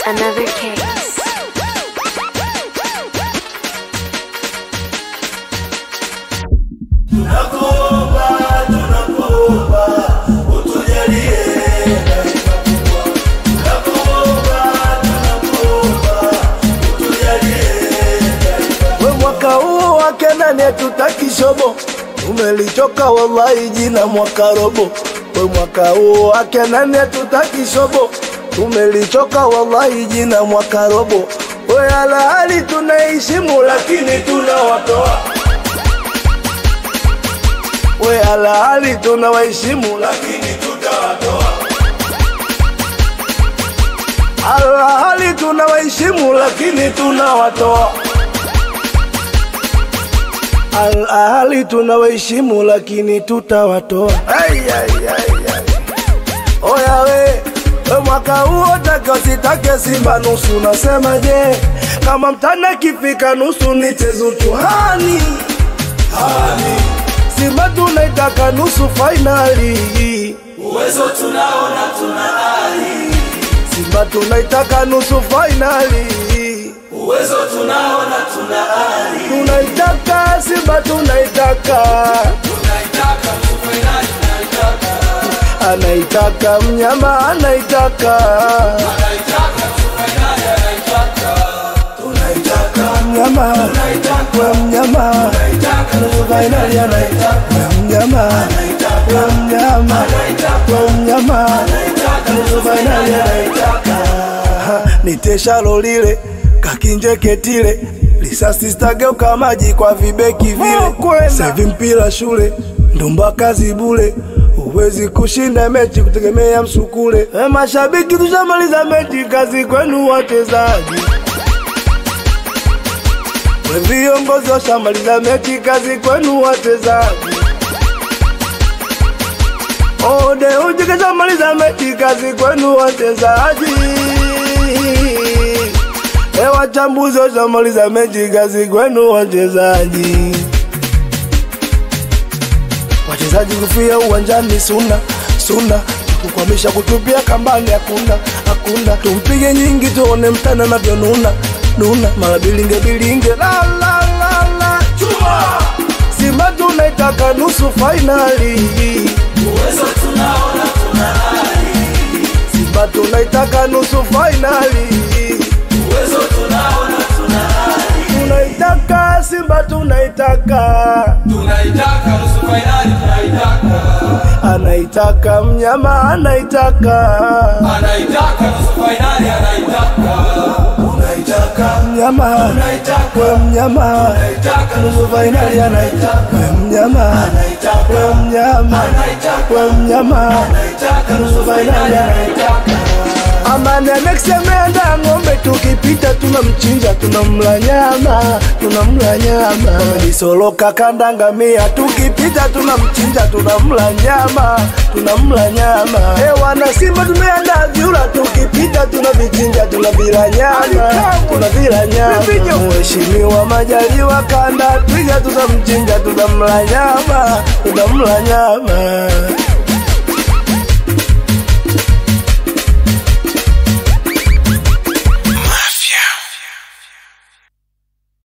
another case. Tunakuomba, tunakuomba, utujalie neema kubwa. Tunakuomba, tunakuomba, utujalie neema. We mwaka huu wake nani hatutaki shobo, umelichoka wallahi jina mwaka robo. We mwaka huu wake nani hatutaki shobo, tumelichoka wallahi jina mwaka robo. We alahali tunaheshimu lakini tunawatoa we alahali tunawaheshimu lakini tutawatoa. Alahali tunawaheshimu lakini tunawatoa. Alahali tunawaheshimu lakini tutawatoa. Ai, ai, ai, ai. Oya we, we mwaka huo take usitake Simba nusu, nasema je, kama mtana kifika nusu nichezu tuhani hani. Simba tunaitaka nusu fainali, Uwezo tunaona tuna ari, Simba tunaitaka nusu fainali, uwezo tunaona tuna ari, tunaitaka Simba tunaitaka, tunaitaka nusu fainali, tunaitaka, anaitaka mnyama anaitaka, anaitaka nusu fainali, anaitaka, tunaitaka, mnyama we mnyama nusu fainali anaitaka, we mnyama we mnyama we mnyama nusu fainali anaitaka, niteshalo lile kakinjeketile lisasi stageuka maji kwa vibeki vile sahivi mpira shule ndumba kazi bule huwezi kushinda mechi kutegemea msukule e mashabiki tushamaliza mechi kazi kwenu wachezaji we viongozi washamaliza mechi kazi kwenu wachezaji ode uji kashamaliza mechi kazi kwenu wachezaji e wachambuzi washamaliza mechi kazi kwenu wachezaji wachezaji kufia uwanjani suna suna kukwamisha kutupia kambani hakuna hakuna tumpige nyingi tuone mtana navyonuna nuna mara bilinge bilinge la la la la chuma Simba tunaitaka nusu fainali uwezo tunaona tuna ari, Simba tunaitaka nusu fainali uwezo tunaona tuna ari, tunaitaka Simba tunaitaka tunaitaka nusu fainali, tunaitaka, anaitaka mnyama anaitaka anaitaka nusu fainali, anaitaka, tunaitaka, mnyama tunaitaka, we mnyama tunaitaka nusu fainali anaitaka we mnyama anaitaka, we mnyama anaitaka, we mnyama anaitaka nusu fainali, anaitaka. Amani aneksemenda ng'ombe tukipita tunamchinja tunamla nyama tunamla nyama Amejisoloka kandangamia tukipita tunamchinja tunamla nyama tunamla nyama e wana Simba tumeandaa vyura tukipita tunavichinja tunavila nyama tunavila nyama Mheshimiwa Majaliwa kanda twiga tunamchinja tunamla nyama tunamla nyama